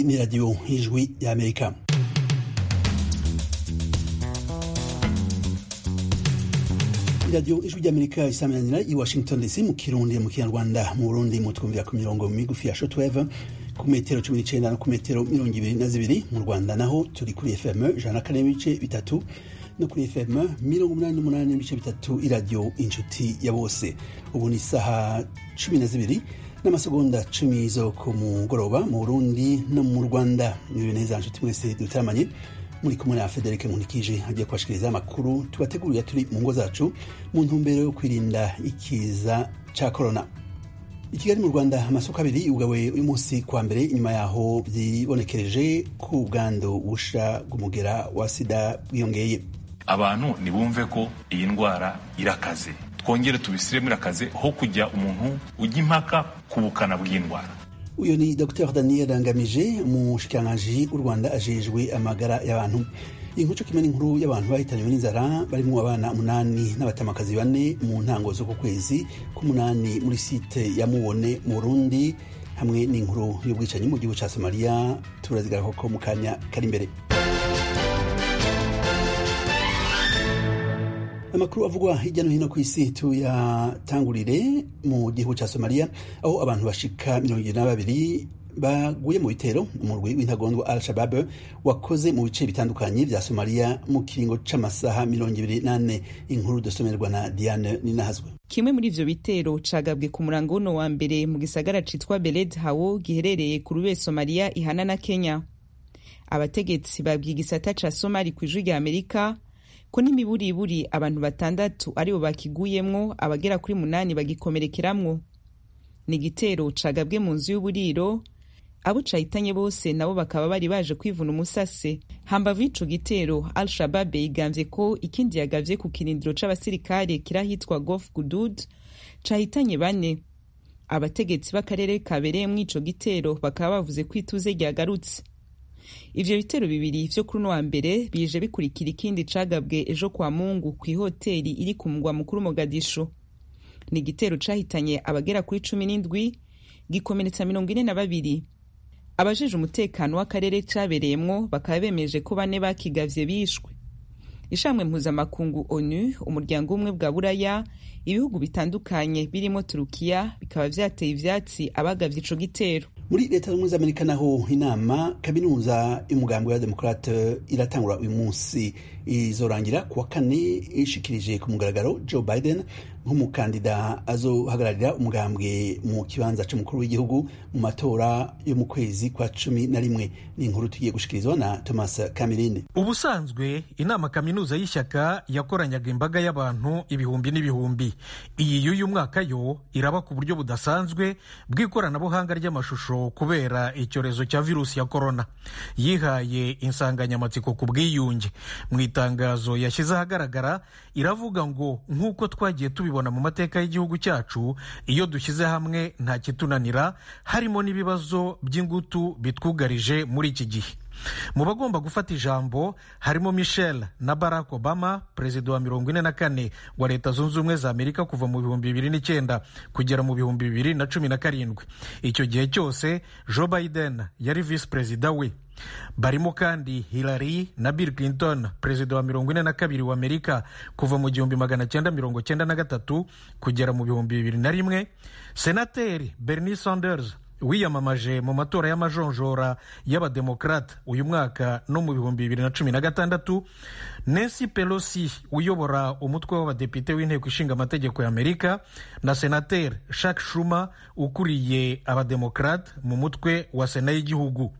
ni radiyo y'ijwi y'amerika iradiyo ijwi ry'amerika isaminanira i washington dc mu kirundi mu kinyarwanda mu burundi mu twumvira ku mirongo migufi ya shotweve ku metero cumi n'icenda no ku metero mirongo ibiri na zibiri mu rwanda naho turi kuri fm ijana na kane n'ibice bitatu no kuri fm mirongo umunani n'umunani n'ibice bitatu iradiyo inshuti ya bose ubu ni isaha cumi na zibiri n'amasegonda cumi zo ku mugoroba mu burundi no mu rwanda niwe neza nshuti mwese dutaramanye muri kumwe na federike nkunikije agiye kubashikiriza amakuru tubategurira turi mu ngo zacu mu ntumbero yo kwirinda ikiza ca korona i kigali mu rwanda amasoko abiri yugawe uyu munsi kwa mbere inyuma yaho vyibonekereje ku bwandu busha bw'umugera wa sida bwiyongeye abantu ntibumve ko iyi ndwara irakaze twongere tubisiremo irakaze ho kujya umuntu ujya impaka ku bukana bw'indwara uyu ni dr daniel ngamije umushikiranganji w'u rwanda ajejwe amagara y'abantu inkuco kimwe n'inkuru y'abantu bahitanywe n'inzara barimwo abana umunani n'abatamakazi bane mu ntango z'uku kwezi k'umunani muri site ya mubone mu burundi hamwe n'inkuru y'ubwicanyi mu gihugu ca somaliya turazigarako mu kanya kari imbere amakuru avugwa hirya no hino ku isi tuyatangurire mu gihugu ca somaliya aho abantu bashika mirongo ibiri na babiri baguye mu bitero umurwi w'intagondwa al shabab wakoze mu bice bitandukanye vya somaliya mu kiringo c'amasaha mirongo ibiri n'ane inkuru dusomerwa na diane ninahazwe kimwe muri ivyo bitero cagabwe ku murango wuno wa mbere mu gisagara citwa beled hawo giherereye ku rube somaliya ihana na kenya abategetsi babwiye igisata ca somali kw'ijwi rya amerika ko n'imiburiburi abantu batandatu aribo bakiguyemwo abagera kuri munani bagikomerekeramwo ni igitero cagabwe mu nzu y'uburiro abo cahitanye bose nabo bakaba bari baje kwivuna umusase hambavu y'ico gitero al shabab yigambye ko ikindi yagavye ku kirindiro c'abasirikare kirahitwa gof gudud cahitanye bane abategetsi b'akarere kabereyemwo ico gitero bakaba bavuze ko ituze ryagarutse ivyo bitero bibiri vyo kuri uno wa mbere bije bikurikira ikindi cagabwe ejo kwa mungu kw'ihoteri iri ku mugwa mukuru mogadisho ni igitero cahitanye abagera kuri cumi n'indwi gikomeretsa mirongo ine na babiri abajeje umutekano w'akarere cabereyemwo bakaba bemeje ko bane bakigavye bishwe ishamwe mpuzamakungu onu umuryango umwe bwa buraya ibihugu bitandukanye birimo turukiya bikaba vyateye ivyatsi abagavye ico gitero muri leta z'ubumwe z'amerika naho inama kaminuza y'umugambwe wa demokrate iratangura uyu munsi izorangira kuwa kane ishikirije ku mugaragaro joe biden nk'umukandida azohagararira umugambwe mu kibanza c'umukuru w'igihugu mu matora yo mu kwezi kwa cumi na rimwe ni inkuru tugiye gushikirizwa na thomas kamirinde ubusanzwe inama kaminuza y'ishyaka yakoranyaga imbaga y'abantu ibihumbi n'ibihumbi iyi y'uyu mwaka yo iraba ku buryo budasanzwe bw'ikoranabuhanga ry'amashusho kubera icyorezo cya virusi ya korona yihaye insanganyamatsiko ku bwiyunge mu itangazo yashyize ahagaragara iravuga ngo nk'uko twagiye tubibona mu mateka y'igihugu cyacu iyo dushyize hamwe nta kitunanira harimo n'ibibazo by'ingutu bitwugarije muri iki gihe mu bagomba gufata ijambo harimo michel na barack obama perezida wa mirongo ine na kane wa leta zunze ubumwe za amerika kuva mu bihumbi bibiri n'icyenda kugera mu bihumbi bibiri na cumi na karindwi icyo gihe cyose joe biden yari visi perezida we barimo kandi hillary na bill clinton perezida wa mirongo ine na kabiri wa amerika kuva mu gihumbi magana cyenda mirongo cyenda na gatatu kugera mu bihumbi bibiri na rimwe senateri bernie sanders wiyamamaje mu matora y'amajonjora y'abademokrate uyu mwaka no mu bihumbi bibiri na cumi na gatandatu nancy pelosi uyobora umutwe w'abadepite w'inteko ishinga amategeko y'amerika na senateri shak shuma ukuriye abademokrate mu mutwe wa sena y'igihugu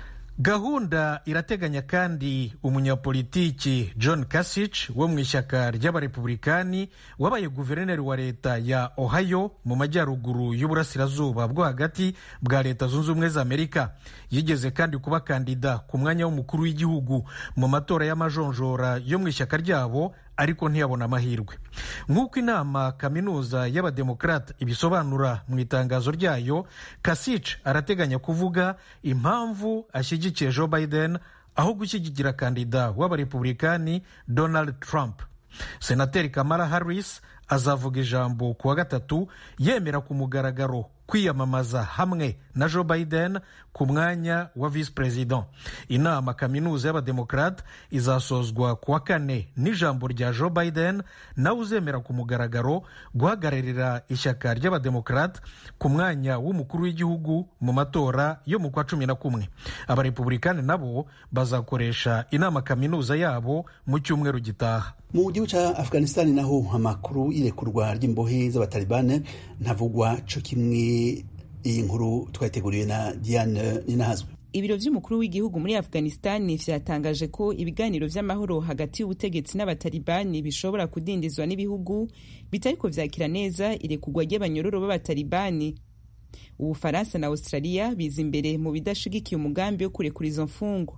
gahunda irateganya kandi umunyapolitiki john kasich wo mu ishyaka ry'abarepublikani wabaye guverineri wa leta ya ohio mu majyaruguru y'uburasirazuba bwo hagati bwa leta zunze ubumwe za amerika yigeze kandi kuba kandida ku mwanya w'umukuru w'igihugu mu matora y'amajonjora yo mu ishyaka ryabo ariko ntiyabona amahirwe nk'uko inama kaminuza y'abademokrate ibisobanura mu itangazo ryayo kasich arateganya kuvuga impamvu ashyigikiye joe biden aho gushyigikira kandida w'abarepublikani donald trump senateri kamara harris azavuga ijambo ku wa gatatu yemera ku mugaragaro kwiyamamaza hamwe na joe biden ku mwanya wa visi perezida inama kaminuza y'abademokarate izasozwa ku wa kane n'ijambo rya joe biden nawe uzemera ku mugaragaro guhagararira ishyaka ry'abademokarate ku mwanya w'umukuru w'igihugu mu matora yo mu kwa cumi na kumwe abarepubulikani nabo bazakoresha inama kaminuza yabo mu cyumweru gitaha mu gihugu cya afghanistan naho amakuru y'irekurwa ry'imbohe z'abatalibane ntavugwa co kimwe iyi nkuru twayiteguriwe na diane ninahazwe ibiro vy'umukuru w'igihugu muri afghanistan vyatangaje ko ibiganiro vy'amahoro hagati y'ubutegetsi n'abatalibani bishobora kudindizwa n'ibihugu bitariko vyakira neza irekurwa ry'abanyororo b'abatalibani ubufaransa na australia biza imbere mu bidashigikiye umugambi wo kurekura izo mfungwa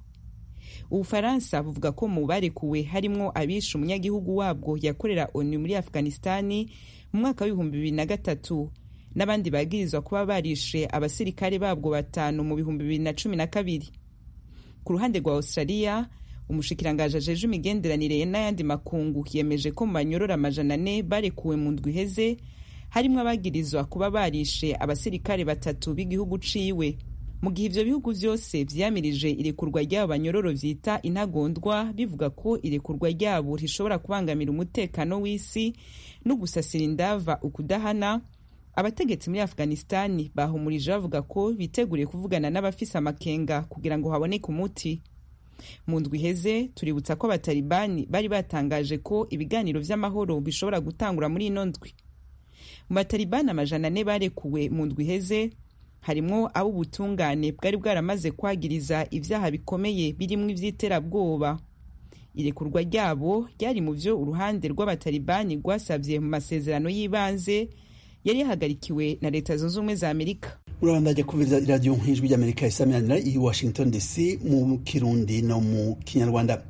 ubufaransa buvuga ko mu barekuwe harimwo abishe umunyagihugu wabwo yakorera onu muri afghanistani mu mwaka w'ibihumbi bibiri na gatatu n'abandi bagirizwa kuba barishe abasirikare babwo batanu mu bihumbi bibiri na cumi na kabiri ku ruhande rwa australia umushikirangaje ajeje imigenderanire n'ayandi makungu yemeje ko mu banyorora amajana ane barekuwe mu ndwi iheze harimwo abagirizwa kuba barishe abasirikare batatu b'igihugu ciwe mu gihe ivyo bihugu vyose vyamirije irekurwa ry'abo banyororo vyita intagondwa bivuga ko irekurwa ryabo rishobora kubangamira umutekano w'isi no gusasira indava ukudahana abategetsi muri afghanistani bahumurije bavuga ko biteguriye kuvugana n'abafise amakenga kugira ngo haboneke umuti mu ndwi iheze tuributsa ko abatalibani bari batangaje ko ibiganiro vy'amahoro bishobora gutangura muri ino ndwi mu batalibani amajana ane barekuwe mu ndwi iheze harimwo ab'ubutungane bwari bwaramaze kwagiriza ivyaha bikomeye birimwo ivy'iterabwoba irekurwa ryabo ryari mu vyo uruhande rw'abatalibani rwasavye mu masezerano y'ibanze yari yahagarikiwe na leta zunze ubumwe za amerika urabandajya kumviriza iradiyo nk'ijwi ry'amerika isaminanira i washington dc mu kirundi no mu kinyarwanda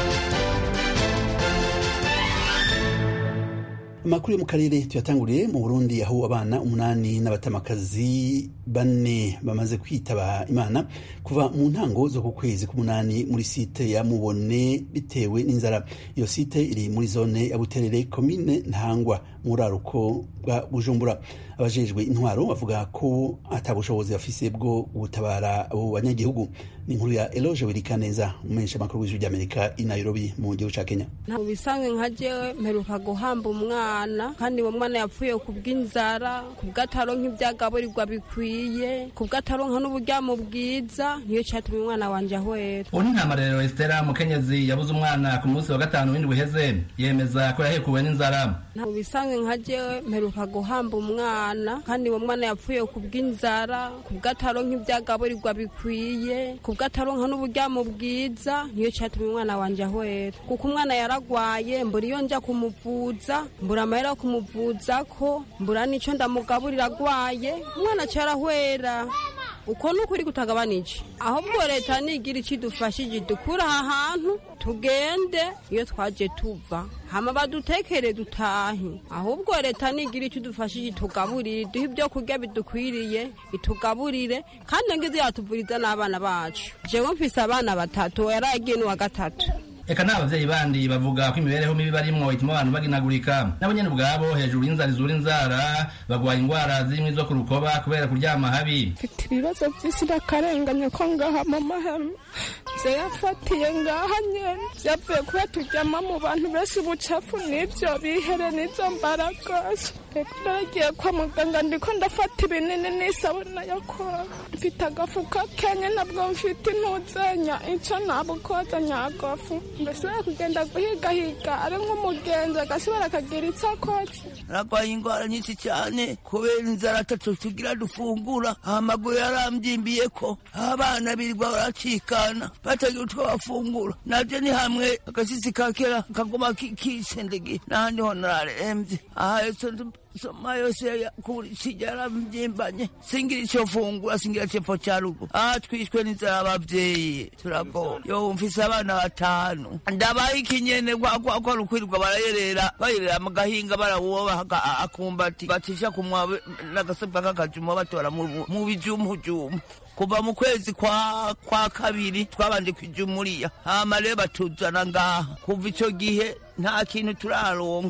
amakuru yo mu karere tuyatanguriye mu burundi aho abana umunani n'abatamakazi bane bamaze kwitaba imana kuva mu ntango zo ku kwezi k'umunani muri site ya mubone bitewe n'inzara iyo site iri muri zone ya buterere komine ntangwa mu buraruko bwa bujumbura abajejwe intwaro bavuga ko ata bushobozi bafise bwo gutabara abo banyagihugu ni inkuru ya eloge wirikaneza umumenyesha amakuru w'ijwi ry'amerika i nairobi mu gihugu ca kenya ntabwo bisanzwe nka jewe mperuka guhamba umwana kandi uwo mwana yapfuye ku bw'inzara ku bw'ataronka ibyagaburirwa bikwiye ku bw'ataronka n'uburyamo bwiza niyo cyatumye umwana wanje ahwera ubu ni ntamarero esitera mukenyezi yabuze umwana ku munsi wa gatanu w'indwi uheze yemeza ko yahekuwe n'inzara ntabwo bisanzwe nka jewe mperuka guhamba umwana kandi uwo mwana yapfuye ku bw'inzara ku bw'ataronka ibyagaburirwa bikwiye ku bw'ataronka n'uburyamo bwiza niyo cyatumye umwana wanje ahwera kuko umwana yaragwaye mbura iyo nja kumuvuza mbura amahera yo kumuvuza ko mbura n'ico ndamugaburira agwaye umwana carahwera uko ni ukuri kutagabanije ahubwo leta nigira ikidufashije dukura aha hantu tugende iyo twaje tuva hama badutekere dutahe ahubwo leta nigira icyo idufashije itugaburire duhe ibyo kurya bidukwiriye itugaburire kandi ngize yatuvuriza n'abana bacu jewe mfise abana batatu yaragiye n'uwa gatatu eka n'abavyeyi bandi bavuga ko imibereho mibi barimwo ituma abantu baginagurika nabo nyene ubwabo hejuru y'inzara izura inzara bagwaye ingwara zimwe zo ku rukoba kubera kuryama habi mfite ibibazo by'isi n'akarengane ko ngaha mu mahema vyayafatiye ngaha nyene vyavuye kuba turyama mu bantu benshi ubucafu n'ivyo bihere n'izo mbaragasa reka naragiye kwa muganga ndiko ndafata ibinini n'isabuna yo koga mfite agafuka kenye nabwo mfite intuzenya ico nabukoza nyagafu ndashobora kugenda guhigahiga ari nk'umugenzi agashobora akagira icyo akoze aragwaye indwara nyinshi cyane kubera inzara atatu tugira dufungura amaguru yarambyimbiye ko abana birirwa baracikana batagira utwo bafungura nabyo ni hamwe agashyitsi ka kera kaguma kisendege n'ahandi ho nararembye aha soma yose kijara mjimbanye singira icyo fungura singira cepfo cya rugo aha twishwe n'inzara abavyeyi turagowe yo mfise abana batanu ndabaha ikinyene kwa rukwirirwa barayerera bayerera mu gahinga barawuba akumbati bacisha kumwa n'agasebwa k'akajuma batora mu bijumujumu kuva mu kwezi kwa kwa kabiri twabanje kwijumuriya hama rero batuzana ngaha kuva ico gihe nta kintu turaronka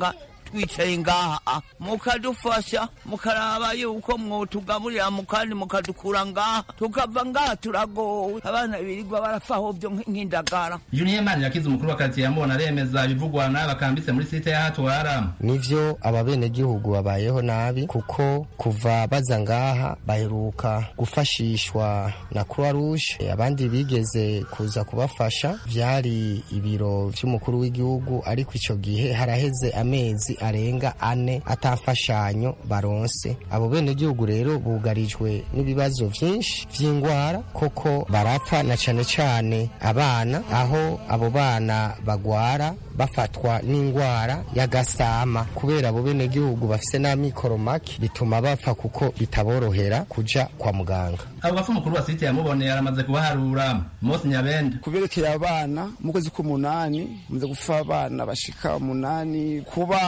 twicaye ngaha mukadufasha mukaraba yuko mwotugaburira mukandi mukadukura ngaha tukava ngaha turagowe abana birirwa barafaho byo nk'indagara juniye mani yakize umukuru wa karitsiye yamubona aremeza ibivugwa n'abakambitse muri site ya hatwara nivyo ababenegihugu babayeho nabi kuko kuva baza ngaha baheruka gufashishwa na croix rouge abandi bigeze kuza kubafasha vyari ibiro vy'umukuru w'igihugu ariko ico gihe haraheze amezi arenga ane atafashanyo baronse abo benegihugu rero bugarijwe n'ibibazo vyinshi vy'ingwara koko barapfa na cane cane abana aho abo bana bagwara bafatwa n'ingwara y'agasama kubera abo benegihugu bafise n'amikoro make bituma bapfa kuko bitaborohera kuja kwa muganga abo bafu umukuru wa site yamuboneye aramaze kubaharura mose nyabende kuberekeye abana mu kwezi k'umunani muze gupfa abana bashika umunani kuba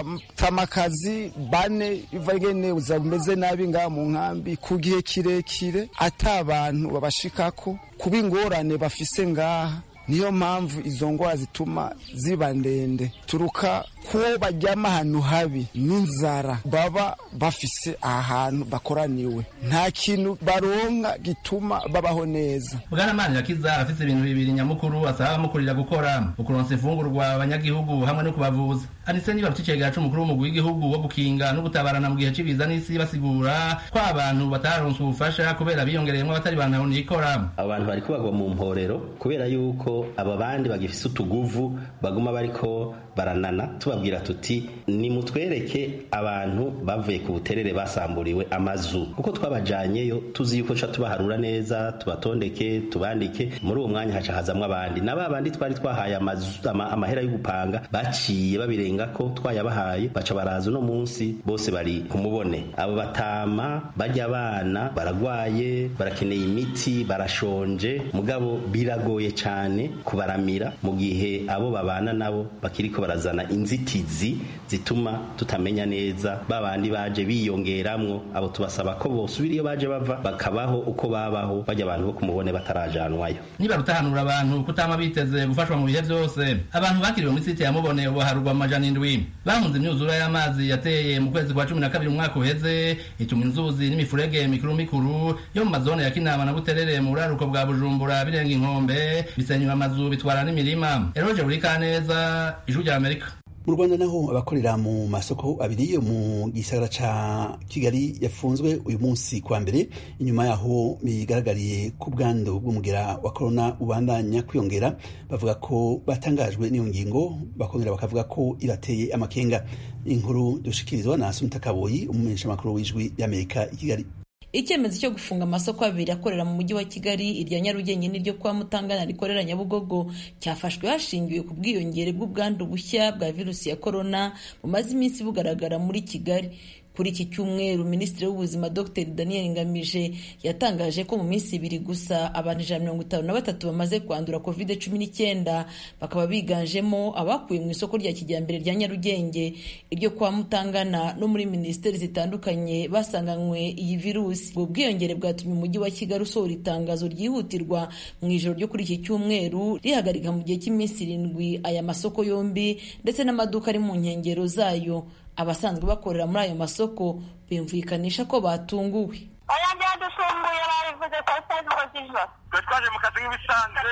tamakazi bane biva ngene ubuzima bumeze nabi ngaha mu nkambi ku gihe kirekire ata abantu babashikako kuba ingorane bafise ngaha niyo mpamvu izo ngwara zituma ziba ndende turuka kuwo baryama ahantu habi n'inzara baba bafise ahantu bakoraniwe nta kintu baronka gituma babaho neza bwana mani yakiza arafise ibintu bibiri nyamukuru asaba abamukurira gukora ukuronsa imfungurwa abanyagihugu hamwe no kubavuza anise niba ruticegera c'umukuru w'umugwi w'igihugu wo gukinga no gutabarana mu gihe c'ibiza n'isi basigura ko abantu bataronse ubufasha kubera biyongereyemwo abatari bantu nikora abantu bariko bagwa mu mporero kubera yuko aba bandi bagifise utuguvu baguma bariko baranana tubabwira tuti nimutwereke abantu bavuye ku buterere basamburiwe amazu kuko twabajanyeyo tuzi yuko ca tubaharura neza tubatondeke tubandike muri uwo mwanya haca hazamwo abandi na ba bandi twari twahaye amazu ama, amahera yo gupanga baciye babirenga ko twayabahaye baca baraza uno munsi bose bari kumubone abo batama barya abana baragwaye barakeneye imiti barashonje mugabo biragoye cane kubaramira mu gihe abo babana nabo bakiriko barazana inzitizi zituma tutamenya neza babandi baje biyongeramwo abo tubasaba ko bosubira iyo baje bava bakabaho uko babaho bajya abantu bo kumubone batarajanwayo niba rutahanura abantu kutama biteze gufashwa mu bihe vyose abantu bakiriwe muri site yamubone ubu harugwa amajana indwi bahunze imyuzura y'amazi yateye mu kwezi kwa cumi na kabiri umwaka uheze ituma inzuzi n'imifurege mikuru mikuru yo mu mazone ya kinama na buterere mu buraruko bwa bujumbura birenga inkombe bisenyura amazu bitwara n'imirima eroje buri kaneza ijwi rya amerika mu rwanda naho abakorera mu masoko abiri yo mu gisagara ca kigali yafunzwe uyu munsi kwa mbere inyuma yaho bigaragariye ku bwandu bw'umugera wa korona ubandanya kwiyongera bavuga ko batangajwe n'iyo ngingo bakongera bakavuga ko ibateye amakenga inkuru dushikirizwa na asumta kaboyi umumenyeshamakuru w'ijwi y'amerika i kigali icyemezo cyo gufunga amasoko abiri akorera mu mujyi wa kigali irya nyarugenge n'iryo kwa mutangana rikorera nyabugogo cyafashwe hashingiwe ku bwiyongere bw'ubwandu bushya bwa virusi ya korona bumaze iminsi bugaragara muri kigali kuri iki cyumweru minisitiri w'ubuzima dr daniel ngamije yatangaje ko mu minsi ibiri gusa abantu ijana mirongo itanu na batatu bamaze kwandura covid cumi n'icyenda bakaba biganjemo abakuwe mu isoko rya kijyambere rya nyarugenge iryo kwa mutangana no muri minisiteri zitandukanye basanganywe iyi virusi ubwo bwiyongere bwatumye umujyi wa kigali usohora itangazo ryihutirwa mu ijoro ryo kuri iki cyumweru rihagarika mu gihe cy'iminsi irindwi aya masoko yombi ndetse n'amaduka ari mu nkengero zayo abasanzwe bakorera muri ayo masoko bumvikanisha ko batunguwe oya byadusunguye babivuze saa sita z'ijoro z'ijoro twe twaje mu kazi nk'ibisanzwe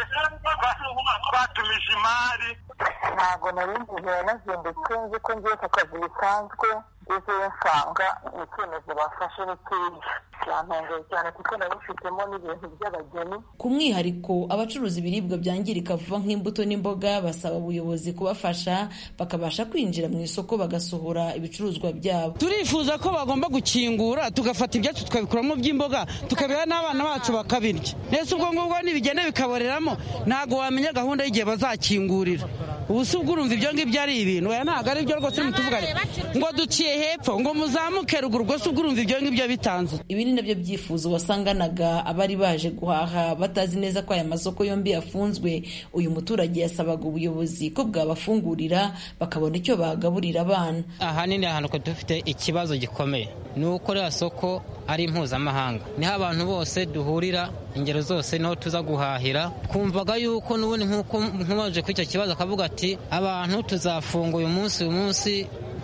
twatumije imari ntabwo nari nzize yanazindutse nzi ko ngiye ku kazi bisanzwe ngezeyo nsanga icyemezo bafashe ni cyiza cyantengeye cyane kuko nabifitemo n'ibintu by'abageni ku mwihariko abacuruza ibiribwa byangirika vuba nk'imbuto n'imboga basaba ubuyobozi kubafasha bakabasha kwinjira mu isoko bagasohora ibicuruzwa byabo turifuza ko bagomba gukingura tugafata ibyacu tukabikuramo by'imboga tukabiha n'abana bacu bakabirya ndetse ubwo ngubwo nibigenda bikaboreramo ntabwo wamenya gahunda y'igihe bazakingurira ubu si ubwo urumva ibyo ngibyo ari ibintu oya ntabwo ari byo rwose mutuvugane ngo duciye hepfo ngo muzamuke ruguru rwose ubwo urumva ibyo ngibyo bitanze ibi ni nabyo byifuzo wasanganaga abari baje guhaha batazi neza ko aya masoko yombi yafunzwe uyu muturage yasabaga ubuyobozi ko bwabafungurira bakabona icyo bagaburira abana ahanini ahantu dufite ikibazo gikomeye ni uko ririya soko ari mpuzamahanga niho abantu bose duhurira ingero zose niho tuza guhahira twumvaga yuko n'ubundi nk'uko nkubaje kuri icyo kibazo akavuga ati abantu tuzafunga uyu munsi uyu munsi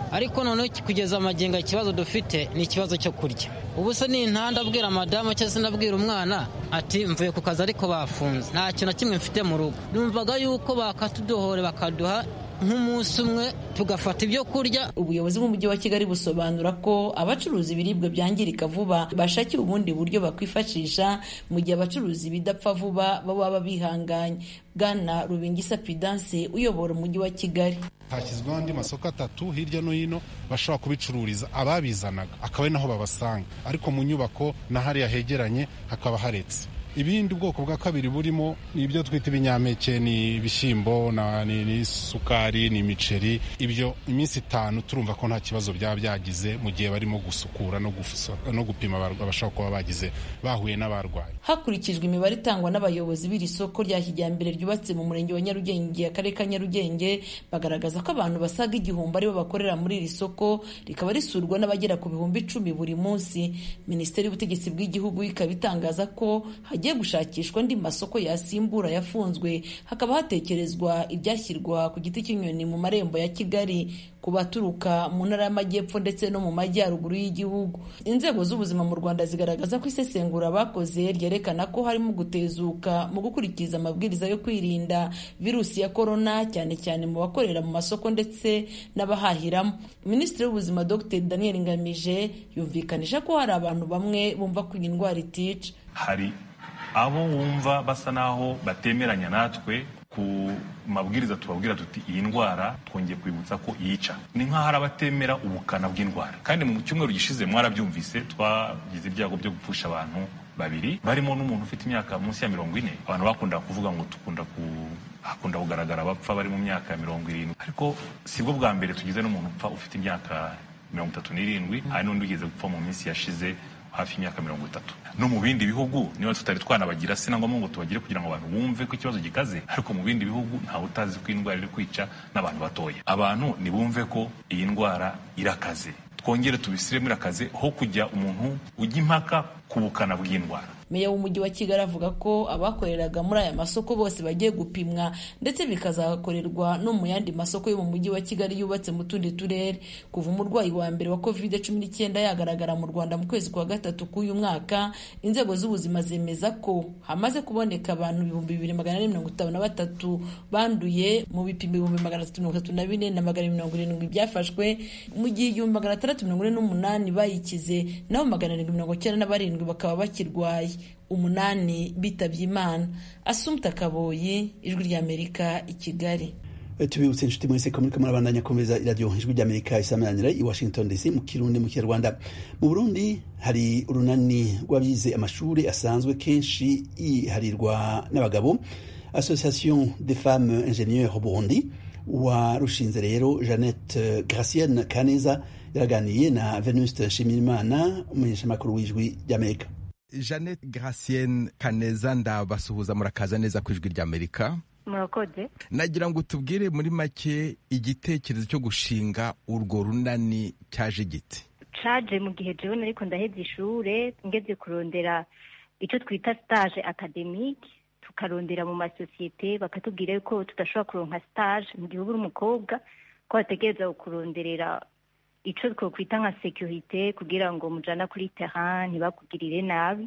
ariko noneho kugeza amagingo ikibazo dufite ni ikibazo cyo kurya ubu se ni intanda abwira madamu cyangwa se nabwira umwana ati mvuye ku kazi ariko bafunze nta kintu na kimwe mfite mu rugo numvaga yuko bakatudohore bakaduha nk'umunsi umwe tugafata ibyo kurya ubuyobozi bw'umujyi wa kigali busobanura ko abacuruza ibiribwa byangirika vuba bashakira ubundi buryo bakwifashisha mu gihe abacuruza ibidapfa vuba baba bihanganye bwana rubingisa pidanse uyobora umujyi wa kigali hashyizweho andi masoko atatu hirya no hino bashobora kubicururiza ababizanaga akaba ari naho babasanga ariko mu nyubako na hariya hegeranye hakaba haretse ibindi bwoko bwa kabiri burimo ni ibyo twita ibinyampeke ni ibishyimbo ni isukari ni imiceri ibyo iminsi itanu turumva ko nta kibazo byaba byagize mu gihe barimo gusukura no gupima abashobora kuba bagize bahuye n'abarwayi hakurikijwe imibare itangwa n'abayobozi b'iri soko rya kijyambere ryubatse mu murenge wa nyarugenge akarere ka nyarugenge bagaragaza ko abantu basaga igihumbi aribo bakorera muri iri soko rikaba risurwa n'abagera ku bihumbi icumi buri munsi minisiteri y'ubutegetsi bw'igihugu ikaba itangaza ko hagiye gushakishwa andi masoko yasimbura yafunzwe hakaba hatekerezwa ibyashyirwa ku giti cy'inyoni mu marembo ya kigali ku baturuka mu ntara y'amajyepfo ndetse no mu majyaruguru y'igihugu inzego z'ubuzima mu rwanda zigaragaza ko isesengura bakoze ryerekana ko harimo gutezuka mu gukurikiza amabwiriza yo kwirinda virusi ya korona cyane cyane mu bakorera mu masoko ndetse n'abahahiramo minisitiri w'ubuzima dr daniel ngamije yumvikanisha ko hari abantu bamwe bumva ko iyi ndwara itica hari abo wumva basa naho batemeranya natwe ku mabwiriza tubabwira tuti iyi ndwara twongeye kwibutsa ko yica ni nk'aho hari abatemera ubukana bw'indwara kandi mu cyumweru gishize mwarabyumvise twagize ibyago byo gupfusha abantu babiri barimo n'umuntu ufite imyaka munsi ya mirongo ine abantu bakundaga kuvuga ngo dukunda ku hakunda kugaragara abapfa bari mu myaka ya mirongo irindwi ariko si bwo bwa mbere tugize n'umuntu upfa ufite imyaka mirongo itatu n'irindwi hari n'undi ugeze gupfa mu minsi yashize hafi y'imyaka mirongo itatu no mu bindi bihugu niba tutari twanabagira si na ngombwa ngo tubagire kugira ngo abantu bumve ko ikibazo gikaze ariko mu bindi bihugu ntawe utazi ko indwara iri kwica n'abantu batoya abantu ntibumve ko iyi ndwara irakaze twongere tubisiremo irakaze ho kujya umuntu ujya impaka ku bukana bw'indwara meya w'umujyi wa kigali avuga ko abakoreraga muri aya masoko bose bagiye gupimwa ndetse bikazakorerwa no mu yandi masoko yo mu mujyi wa kigali yubatse mu tundi turere kuva umurwayi wa mbere wa covid cumi n'icyenda yagaragara mu rwanda mu kwezi kwa gatatu k'uyu mwaka inzego z'ubuzima zemeza ko hamaze kuboneka abantu ibihumbi bibiri magana ane mirongo itanu na batatu banduye mu bipimo ibihumbi magana atatu mirongo itatu na bine na magana mirongo irindwi byafashwe mu gihe igihumbi magana atandatu mirongo ine n'umunani bayikize naho magana arindwi mirongo icyenda na barindwi bakaba bakirwaye umunani bitabye imana asumta kaboyi ijwi ry'amerika i kigali tubibutse inshuti mwese ko muriko murabandanya kumviriza iradiyo ijwi ry'amerika isamanira i washington dc mu kirundi mu kinyarwanda mu burundi hari urunani rw'abize amashuri asanzwe kenshi yiharirwa n'abagabo association des femmes ingénieurs burundi warushinze rero jeannette gracienne kaneza yaraganiye na venuste nshimirimana umumenyeshamakuru w'ijwi ry'amerika jeannette gracienne kaneza ndabasuhuza murakaza neza ku ijwi ry'amerika murakoze nagira ngo tubwire muri make igitekerezo cyo gushinga urwo runani cyaje giti caje mu gihe jewe nariko ndaheza ishure ngeze kurondera icyo twita stage academique tukarondera mu masosiyete bakatubwira yuko tudashobora kuronka stage mu gihe uba uri umukobwa ko bategereza kuronderera icyo twakwita nka securite kugira ngo mujana kuri terrain ntibakugirire nabi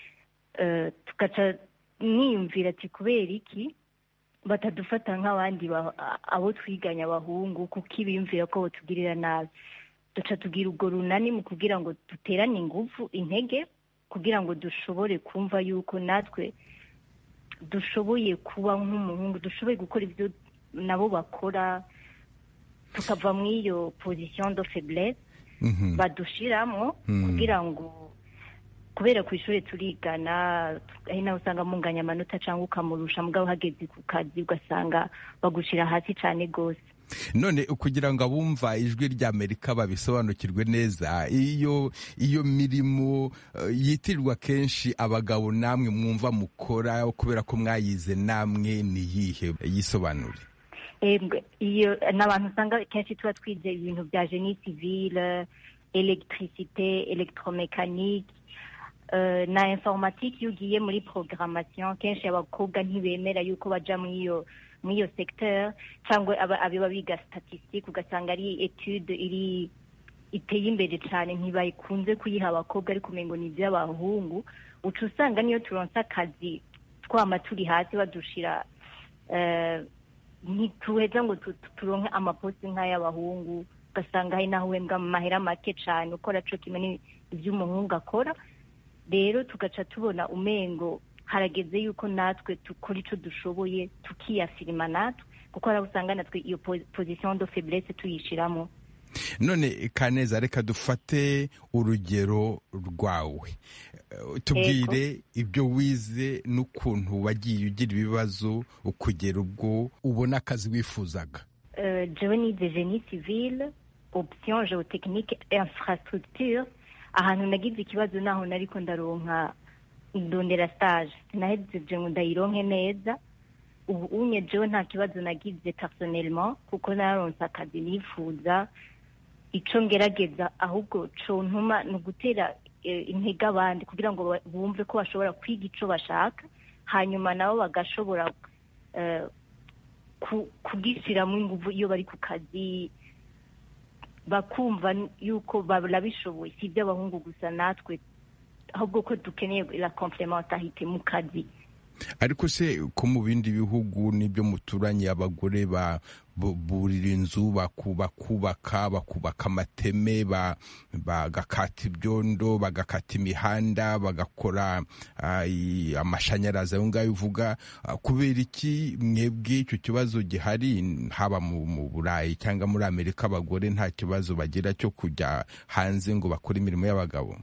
tugaca niyumvira ati kubera iki batadufata nk'abandi abo twiganya abahungu kuko ibiyumvira ko batugirira nabi duca tugira ubwo runani mu kugira ngo duterane ingufu intege kugira ngo dushobore kumva yuko natwe dushoboye kuba nk'umuhungu dushoboye gukora ibyo nabo bakora tukava mu iyo position de faiblesse badushiramo kugira ngo kubera ku ishuri turigana ari nawe usanga munganya amanota cyangwa ukamurusha mugabo hageze ku kazi ugasanga bagushira hasi cyane rwose none kugira ngo abumva ijwi ry'amerika babisobanukirwe neza iyo iyo mirimo yitirirwa kenshi abagabo namwe mwumva mukora kubera ko mwayize namwe ni iyihe yisobanure iyo ni abantu usanga kenshi tuba twize ibintu bya jeni civile elegitirisite elegitoromekanike na informatike iyo ugiye muri programmation kenshi abakobwa ntibemera yuko baja muri iyo muri iyo secteur cyangwa aba- abiba biga statistique ugasanga ari etude iri iteye imbere cyane ntibakunze kuyiha abakobwa ariko umengo ni iby'abahungu uca usanga niyo turonse akazi twama turi hasi badushira eh, ntituheza ngo tu- tu- turonke amaposti nk'ay'abahungu ugasanga hari naho uhembwa mu mahera make cyane ukora co kimwe ni- ivy'umuhungu akora rero tugaca tubona umengo harageze yuko natwe dukora ico dushoboye tukiyafirima natwe kuko hari aho usanga natwe iyo po- position de faiblesse tuyishiramo none kaneza reka dufate urugero rwawe Eh, tubwire ibyo wize n'ukuntu wagiye ugira ibibazo ukugera ubwo ubona akazi wifuzaga Euh, jewe nize génie civile option géotechnique et infrastructure ahantu nagize ikibazo naho nariko ndaronka ndondera stage sinahejeje ngo ndayironke neza ubu unye jewe nta kibazo nagize personnellement kuko naronse akazi nifuza ico ngerageza ahubwo contuma ni ugutera eh, intege abandi kugira ngo ba- bumve ko bashobora kwiga ico bashaka hanyuma nabo bagashobora eh, ku- kugishyiramo ingufu iyo bari ku kazi bakumva yuko barabishoboye si iby'abahungu gusa natwe ahubwo ko dukeneye la complementarité mu kazi ariko se ko mu bindi bihugu n'ibyo muturanye abagore ba bu- burira inzu baku- bakubaka bakubaka amateme ba- bagakata ibyondo bagakata imihanda bagakora ah, i- amashanyarazi ayo ngayo uvuga Ah, kubera iki mwebwe icyo kibazo gihari haba mu mu burayi cyangwa muri amerika abagore nta kibazo bagira cyo kujya hanze ngo bakore imirimo y'abagabo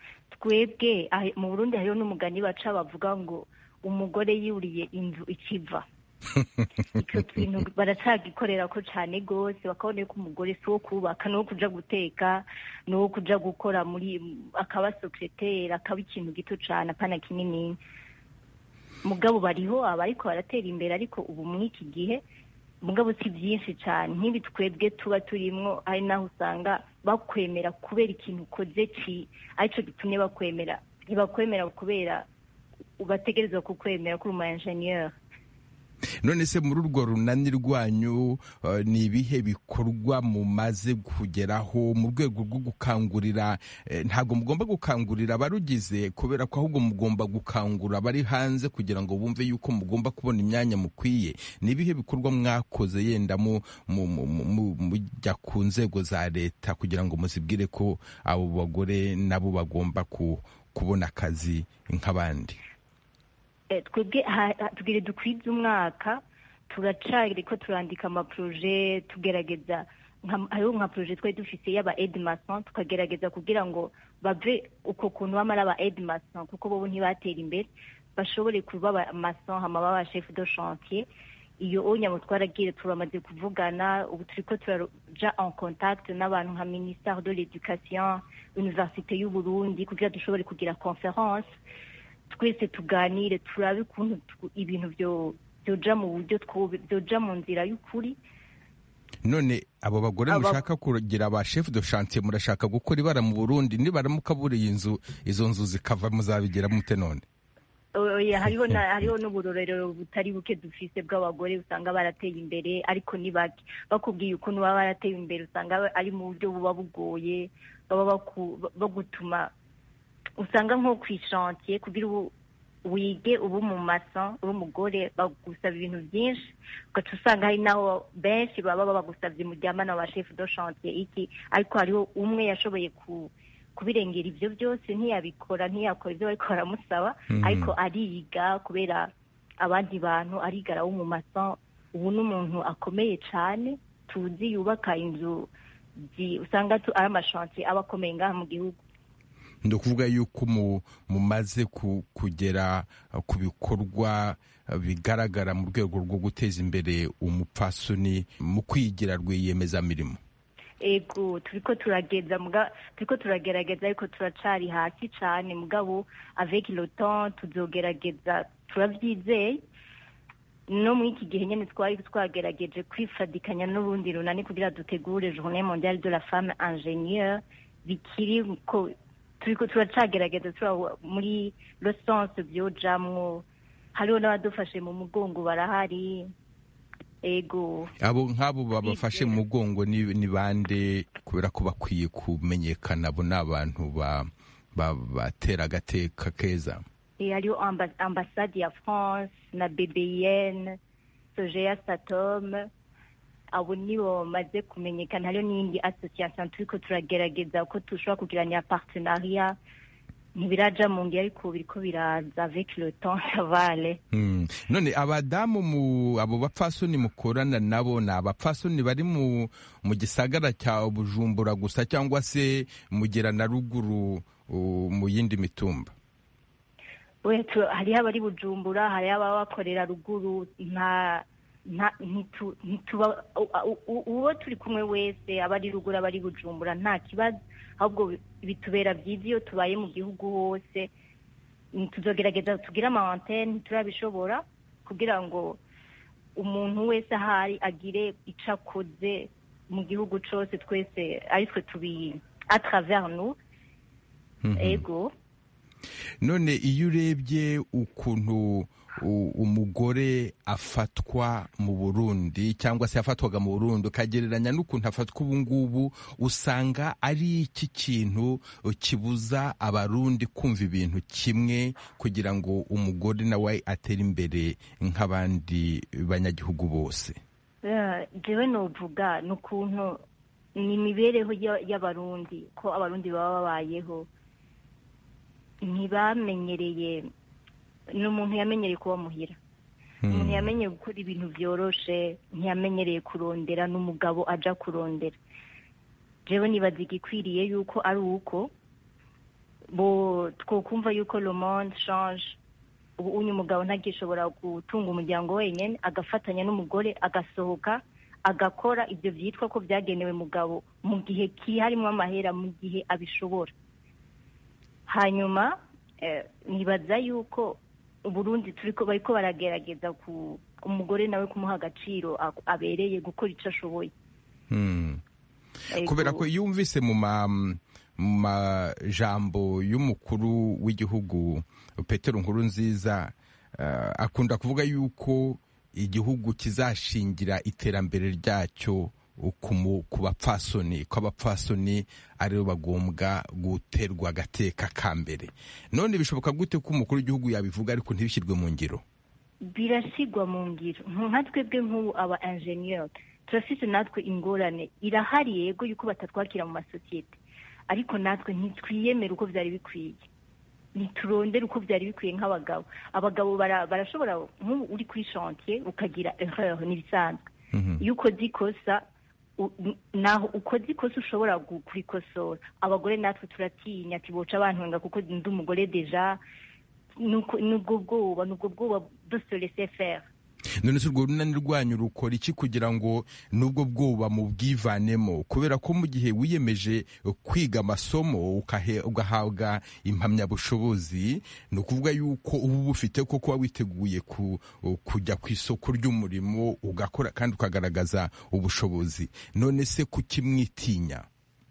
twebwe ahe- mu burundi hariho n'umugani baca bavuga ngo umugore yuriye inzu ikiva icyo kintu baracagikorera ko cyane rwose bakabona ko umugore si uwo kubaka ni uwo kuja guteka ni uwo kuja gukora muri akaba sekreteri akaba ikintu gito cyane apana kinini mugabo bariho abariko baratera imbere ariko ubu muri iki gihe mugabo si byinshi cyane nk'ibi twebwe tuba turimwo ari naho usanga bakwemera kubera ikintu ukoze ki aricyo gitumye bakwemera ntibakwemera kubera bategerezwa kukwemera ko uri umu enjeniyeri none se muri urwo runani rwanyu eh, ni ibihe bikorwa mumaze kugeraho mu rwego rwo gukangurira eh, ntabwo mugomba gukangurira abarugize kubera ko ahubwo mugomba gukangura abari hanze kugira ngo bumve yuko mugomba kubona imyanya mukwiye ni ibihe bikorwa mwakoze yenda mu- mu- mu- mu- mujya ku nzego za leta kugira ngo muzibwire ko abo bagore nabo bagomba ku- kubona akazi nk'abandi Eh, twebwe ha- ha- tugire dukwize umwaka turacari ko turandika amaproje tugerageza nka- hariho nka proje twari dufise y'aba edmason tukagerageza kugira ngo bave uko kuntu bama ari aba edmason kuko bobo ntibatera imbere bashobore kuba aba mason hama baba chef de chantier iyo onyamo twaragiye turamaze kuvugana ubu turiko turaja en contact n'abantu nka ministère de l'éducation université y'u Burundi kugira dushobore kugira conference twese tuganire turabe ukuntu tu- ibintu byo byoja mu buryo twu- byoja mu nzira y'ukuri none abo bagore Aba- mushaka kugira ba chef de chantier murashaka gukora ibara mu burundi nibaramuka buriye inzu izo nzu zikava muzabigira mute none oya hariho na hariho n'uburorero butari buke dufise bw'abagore usanga barateye imbere ariko ni bake bakubwiye ukuntu baba barateye imbere usanga ari mu buryo buba bugoye baba baku- bagutuma usanga nko ku ishantiye kugira ubu wige ubu mu mason uri umugore bagusaba ibintu byinshi ugaca usanga hari naho benshi baba babagusabye muryamana wa chef de chantier iki ariko hariho umwe yashoboye ku kubirengera ibyo byose ntiyabikora ntiyakora ibyo bariko baramusaba Mhm. ariko ariga kubera abandi bantu ariga arawo mu mason ubu n'umuntu akomeye cyane tuzi yubaka inzu zi- usanga tu- ari amashantiye aba akomeye ngaha mu gihugu ni ukuvuga yuko mu- mumaze ku- kugera uh, ku bikorwa uh, bigaragara mu rwego rwo guteza imbere umupfasoni mu kwigira rwiyemezamirimo ego turiko turageza muga turiko turagerageza ariko turacari hasi cane mugabo avec le temps tuzogerageza turavyizeye no muri iki gihe nyene twari twagerageje kwifadikanya n'urundi runani kugira dutegure journée mondiale de la femme ingénieure bikiri ko turiko turacagerageza tura muri le sens vyojamwo hariho n'abadufashe mu mugongo barahari ego abo nk'abo babafashe mu mugongo ni ni bande kubera ko bakwiye kumenyekana abo ni abantu ba- ba- batera agateka keza Eh, hariho amba- ambasade ya france na bbn sojeya satom abo nibo bamaze kumenyekana hariho n'iyindi association turiko turagerageza ko dushobora kugiranya partenariat ntibiraja mu ngi ariko biriko biraza avec le temps savale Hmm. none abadamu mu abo bapfasoni mukorana nabo ni abapfasoni bari mu mu gisagara cya bujumbura gusa cyangwa se mugera na ruguru uh, mu yindi mitumba we tu- hariho abari bujumbura hariho ababa bakorera ruguru nta nta ntitu- ntituba u- u- uwo turi kumwe wese aba ari ruguru aba ari bujumbura nta kibazo ahubwo bi- bitubera byiza iyo tubaye mu gihugu hose Mm, tuzogerageza tugire ama antenne ntiturabishobora kugira ngo umuntu wese ahari agire icyo akoze mu gihugu cyose twese ari twe tubi a travers nous ego none iyo urebye ukuntu u- umugore afatwa mu burundi cyangwa se yafatwaga mu burundi ukagereranya n'ukuntu afatwa ubu ngubu usanga ari iki kintu kibuza abarundi kumva ibintu kimwe kugira ngo umugore nawe atere imbere nk'abandi banyagihugu bose Eh, jewe novuga ni ukuntu ni imibereho ya- y'abarundi ko abarundi baba babayeho ntibamenyereye ni umuntu yamenyereye kuba muhira umuntu yamenyeye gukora ibintu byoroshe ntiyamenyereye kurondera n'umugabo aja kurondera jewe nibaza igikwiriye yuko ari uko bo twokumva yuko le monde change ubu unyu mugabo ntagishobora gutunga umuryango wenyine agafatanya n'umugore agasohoka agakora ibyo byitwa ko byagenewe mugabo mu gihe ki harimo amahera mu gihe abishobora hanyuma eh, nibaza yuko uburundi turiko bariko baragerageza ku umugore nawe kumuha agaciro a- abereye gukora icyo ashoboye Hmm. Ego. kubera ko iyo wumvise mu ma mu majambo y'umukuru w'igihugu petero nkuru nziza akunda kuvuga yuko igihugu kizashingira iterambere ryacyo ku mu- ku bapfasoni ko abapfasoni aribo bagombwa guterwa agateka ka mbere none bishoboka gute ko umukuru w'igihugu yabivuga ariko ntibishyirwe mu ngiro birasigwa mu ngiro nka twebwe nk'ubu aba enjeniyeri turafite natwe ingorane irahari yego yuko batatwakira mu masosiyete ariko natwe ntitwiyemere uko byari bikwiye ntiturondere uko byari bikwiye nk'abagabo abagabo bara- barashobora nk'ubu uri kuri shantiye ukagira erreur n'ibisanzwe iyo ukoze ikosa u- n- naho ukoze ikosa ushobora gu- kurikosora abagore natwe turatinya ati boca bantwenga kuko ndi umugore deja nuko nubwo bwoba nubwo bwoba dose laisser faire none se urwo runani rwanyu rukora iki kugira ngo n'ubwo bwoba mu bwivanemo kubera ko mu gihe wiyemeje kwiga amasomo ukahe- ugahabwa impamyabushobozi ni ukuvuga yuko uba ubufite ko kuba witeguye ku- kujya ku isoko ry'umurimo ugakora kandi ukagaragaza ubushobozi none se kuki mwitinya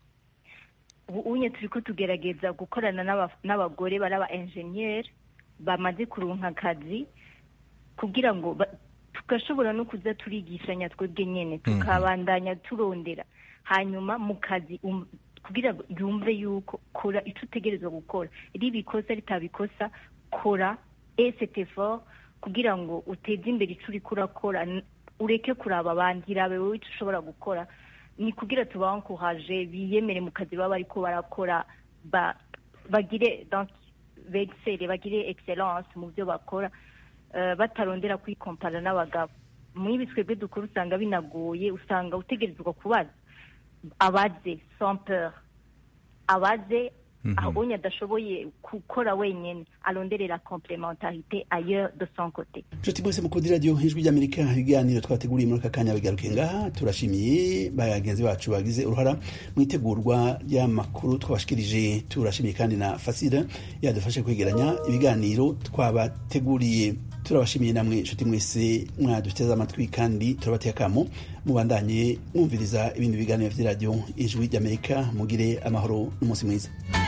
ubu unye turi ko tugerageza gukorana n'aba- n'abagore bari aba enjeniyeri bamaze kuronka akazi kugira ngo ba- tugashobora no kuza turigishanya twebwe nyine tukabandanya turondera hanyuma mu kazi um- kugira ngo yumve yuko kora icyo utegerezwa gukora riba ikosa ritabikosa kora esete fort kugira ngo uteze imbere icyo uriko urakora n- ureke kuraba abandi rabe wowe icyo ushobora gukora ni kugira tubankuhaje biyemere mu kazi baba bariko barakora ba- bagire donc bexcelle bagire excellence mu byo bakora eh, batarondera kwikompara n'abagabo muri ibi twebwe dukora usanga binagoye usanga utegerezwa kubaza abaze sans peur abaze aho unye adashoboye gukora wenyine aronderera complementarité ailleurs de son côté nshuti mwese mukunda iradiyo ijwi ry'amerika ibiganiro twateguriye muri aka kanya bigaruke ngaha turashimiye bagenzi bacu bagize uruhara mu itegurwa ry'amakuru twabashikirije turashimiye kandi na fasida yadufashe kwegeranya ibiganiro twabateguriye turabashimiye namwe nshuti mwese mwaduteze amatwi kandi turabateye akamo mubandanye mwumviriza ibindi biganiro by'iradiyo ijwi ry'amerika mugire amahoro n'umunsi mwiza